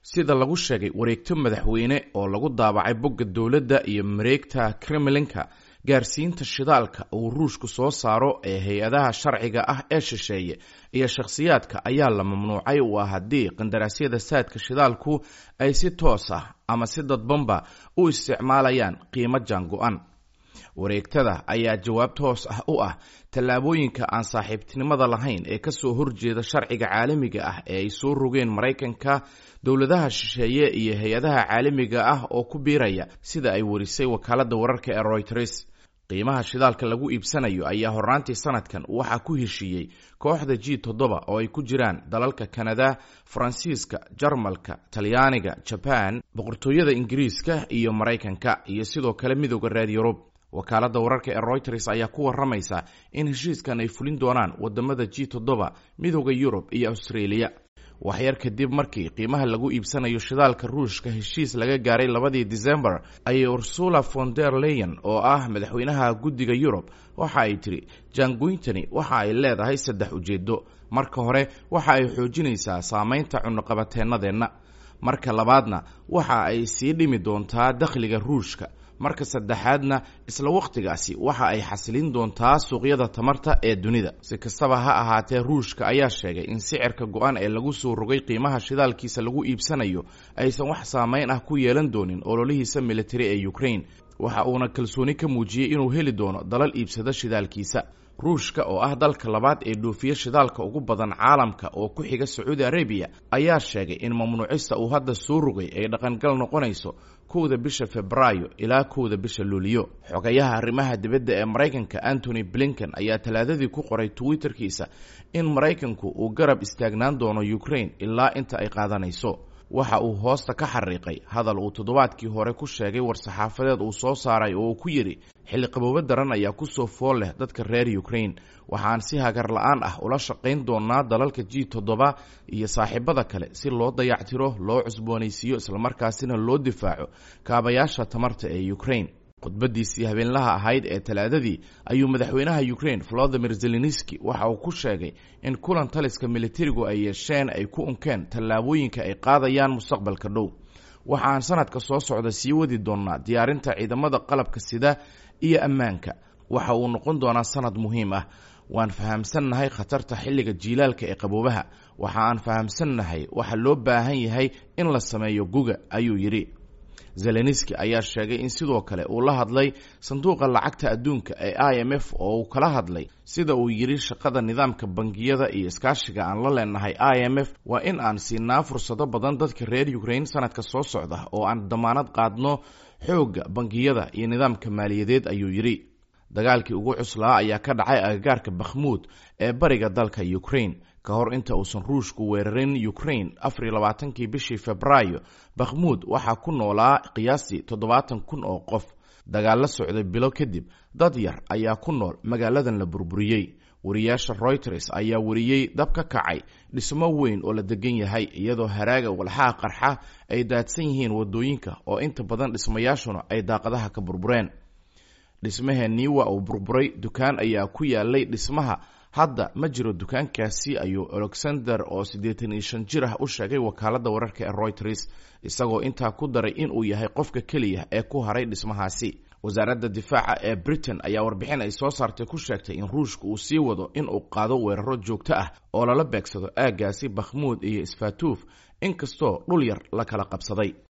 sida lagu sheegay wareegto madaxweyne oo lagu daabacay bogga dowladda iyo mareegta kremlinka gaarsiinta shidaalka uu ruushku soo saaro ee hay-adaha sharciga ah ee shisheeye iyo shakhsiyaadka ayaa la mamnuucay waa haddii qandaraasyada saadka shidaalku ay si toos ah ama si dadbanba u isticmaalayaan qiimo jaango-an wareegtada ayaa jawaab toos ah u ah tallaabooyinka aan saaxiibtinimada lahayn ee kasoo horjeeda sharciga caalamiga ah ee ay soo rogeen maraykanka dowladaha shisheeye iyo hay-adaha caalamiga ah oo ku biiraya sida ay warisay wakaalada wararka ee royters qiimaha shidaalka lagu iibsanayo ayaa horaantii sanadkan waxaa ku heshiiyey kooxda g toddoba oo ay ku jiraan dalalka kanada faransiiska jarmalka talyaaniga jaban boqortooyada ingiriiska iyo maraykanka iyo sidoo kale midooda reer yurub wakaalada wararka ee royters ayaa ku waramaysa in heshiiskan ay fulin doonaan wadamada g toddoba midooda yurub iyo australia waxyar kadib markii qiimaha lagu iibsanayo shidaalka ruushka heshiis laga gaaray labadii december ayay ursula von der leyen oo ah madaxweynaha guddiga yurub waxa ay tiri jaangoyntani waxa ay leedahay saddex ujeedo marka hore waxa ay xoojinaysaa saameynta cunuqabateennadeenna marka labaadna waxa ay sii dhimi doontaa dakhliga ruushka marka saddexaadna isla wakhtigaasi waxa ay xasilin doontaa suuqyada tamarta ee dunida si kastaba ha ahaatee ruushka ayaa sheegay in sicirka go-an ee lagu soo rogay qiimaha shidaalkiisa lagu iibsanayo aysan wax saameyn ah ku yeelan doonin ololihiisa militari ee ukraine waxa uuna kalsooni ka muujiyey inuu heli doono dalal iibsada shidaalkiisa ruushka oo ah dalka labaad ee dhoofiya shidaalka ugu badan caalamka oo ku xiga sacuudi arabiya ayaa sheegay in mamnuucista uu hadda soo rogay ay dhaqangal noqonayso kowda bisha febraayo ilaa kowda bisha luuliyo xogayaha arrimaha dibadda ee maraykanka antony blinken ayaa talaadadii ku qoray twitterkiisa in maraykanku uu garab istaagnaan doono ukraine ilaa inta ay qaadanayso waxa uu hoosta ka xariiqay hadal uu toddobaadkii hore ku sheegay war-saxaafadeed uu soo saaray oo uu ku yidhi xilli qaboobo daran ayaa kusoo fool leh dadka reer ukraine waxaan si hagar la-aan ah ula shaqayn doonaa dalalka g toddoba iyo saaxiibada kale si loo dayactiro loo cusboonaysiiyo islamarkaasina loo difaaco kaabayaasha tamarta ee ukraine khudbadiisii habeenlaha ahayd ee talaadadii ayuu madaxweynaha ukraine volodimir zelenski waxa uu ku sheegay in kulan taliska militarigu ay yeesheen ay ku unkeen tallaabooyinka ay qaadayaan mustaqbalka dhow waxaan sanadka soo socda sii wadi doonaa diyaarinta ciidamada qalabka sida iyo ammaanka waxa uu noqon doonaa sanad muhiim ah waan fahamsannahay khatarta xilliga jiilaalka ee qaboobaha waxa aan fahamsannahay waxa loo baahan yahay in la sameeyo guga ayuu yidhi zelenski ayaa sheegay in sidoo kale uu la hadlay sanduuqa lacagta adduunka ee i m f oo uu kala hadlay sida uu yidhi shaqada nidaamka bangiyada iyo iskaashiga aan la leenahay i m f waa in aan siinaa fursado badan dadka reer ukraine sanadka soo socda oo aan damaanad qaadno xoogga bangiyada iyo nidaamka maaliyadeed ayuu yidhi dagaalkii ugu cuslaa ayaa ka dhacay agagaarka bakhmuud ee bariga dalka ukraine ka hor inta uusan ruushku weerarin ukraine afar iyo labaatankii bishii febraayo bakhmuud waxaa ku noolaa qiyaastii toddobaatan kun oo qof dagaal la socday bilo kadib dad yar ayaa ku nool magaaladan la burburiyey wariyaasha royters ayaa wariyey dab ka kacay dhismo weyn oo la degan yahay iyadoo haraaga walxaha qarxa ay daadsan yihiin wadooyinka oo inta badan dhismayaashuna ay daaqadaha ka burbureen dhismaheenii waa uu burburay dukaan ayaa ku yaalay dhismaha hadda ma jiro dukaankaasi ayuu alexander oo siddeetan iyo shan jir ah u sheegay wakaalada wararka ee royters isagoo intaa ku daray inuu yahay qofka keliya ee ku haray dhismahaasi wasaaradda difaaca ee britain ayaa warbixin ay soo saartay ku sheegtay in ruushka uu sii wado in uu qaado weeraro joogto ah oo lala beegsado aaggaasi bakhmuud iyo isfatuuf inkastoo dhul yar la kala qabsaday